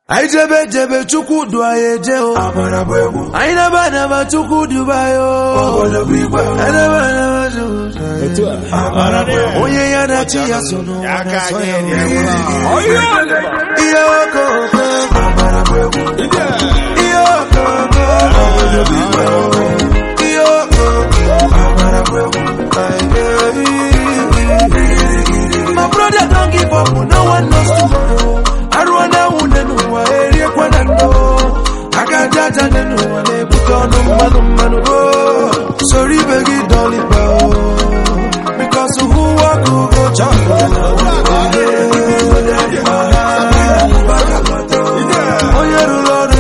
anyị jebe jebe chukwu du anyị eje o anyị naba naba chukwu duba ya o Anyị naba naba chukwu du anyị eje. onye ya na chi ya so n'ụwa na-asọ ya o. ihe okoko ihe okoko ihe okoko my brother don't give up no one knows tomorrow arụ na nwunye n'ụwa eriekwana ndo aka aja aja dị n'ụwa na-ebute ọnụ mmanụ mmanụ o soro ibe gị dọlịba o because who walk who go chop onye rụrụ ọrụ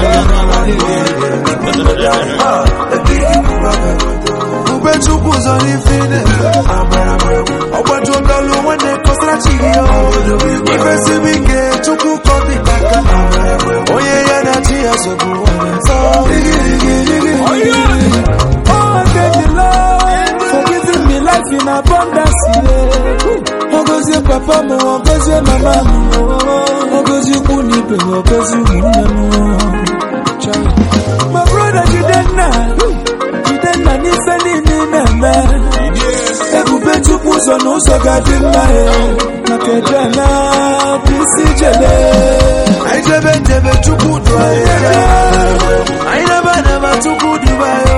ube chukwu zọ n'ife ị na-eme ọgbaju ọdọlụ nwanne kọsara chi gị o ifesibi ike chukwu kọdị n'aka onye ya na chi ya sobu sọ Oh, thank you, Lord, for giving me life in abundance. Yeah. Ogozie papa m, ogozie mama m, ogozie ikwu na ibe m, ogozie ụmụnne m. Chai. My brother Jidenna, Jidenna n'ife niile ị na-eme. Ebube Chukwu ụzọ na ụzọ ga-adị mma ya. Maka Edena bụ isi jele. anyị jebe njebe chukwu du anyị ebe. anyị naba naba chukwu duba ya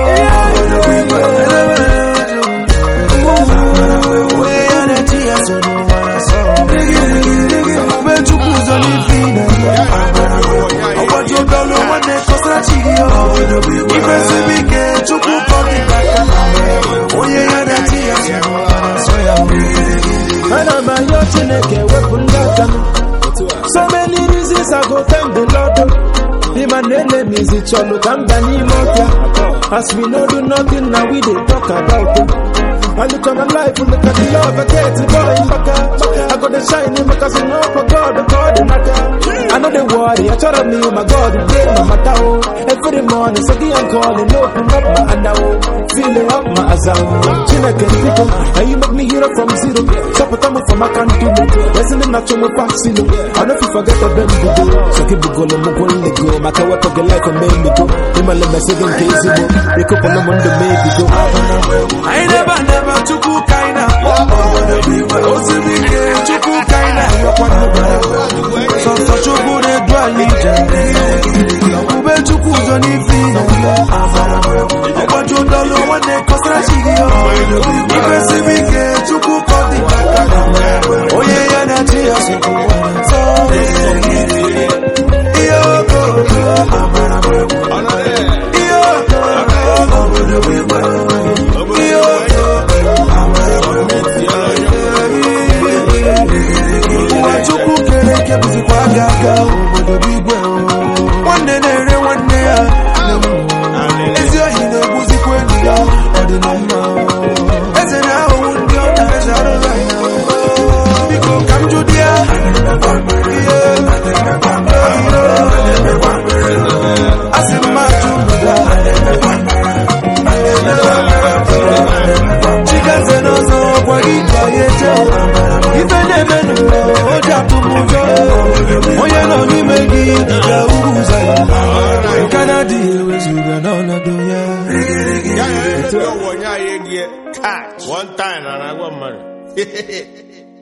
onye ya na chi ya so n'ụwa na-asọ ube chukwu ụzọ n'ife ị na-eme ọgbaju ọdọlụ nwanne kọsara chi gị o ifesibi ike chukwu kọdị n'aka onye ya na chi ya so n'ụwa na-asọ ya Ana m ayọ Chineke wepụ ndị aka m. So many reasons I go thank the Lord. The man enemies it chọlụ ka mba n'ime ọbịa. As we no do nothing now we dey talk about it. I look at my life, look at the love I get, boy, baka. I got the shine in my cousin, no for God, God, naka. I know they worry, I tell me, my God, they my matter, oh. Every morning, so I'm calling, open up my hand, oh. Feeling up my azam. Chineke people, and you make me hero from zero. Stop it, I'm from my country. Listening not to my passing. I know if you forget the bend we do. So keep it going, I'm going to go. My car, what the life and make me go. In my lemon, second case, you know. Wake up on the Monday, maybe go. anyị naba naba chukwu ka anyị na-akpọ osiri ike chukwu ka anyị na-ayọkwa sọsọ chukwu na-edu anyị ije ube chukwu ụzọ n'ife ị na-eme ọgbaju ndọlụ nwanne kọsara chi gị o ifesibi ike chukwu ka ọ dị n'aka onye ya na chi ya so nsọ ihe okoko ihe okoko ihe ụwa chukwu kere eke bụzikwa aga aga obodo bụ igwe o. nwanne na-ere nwanne ya ezi ohi na-egbuzikwa enyi ya ọ dị na mma o. eze na-ahụhụ ndị ọ na-eji arụghị anya o. biko ka m jụdị ya ihe a sị m ajụ mụda chigeze n'ọzọ gwa gị ka ya eje ife na-eme n'ụwa o ji atụ m ụjọ onye nọ n'ime gị dịka uru ụzọ ya nke na-adịghị ewezuga n'ọnọdụ ya One time, and I want money.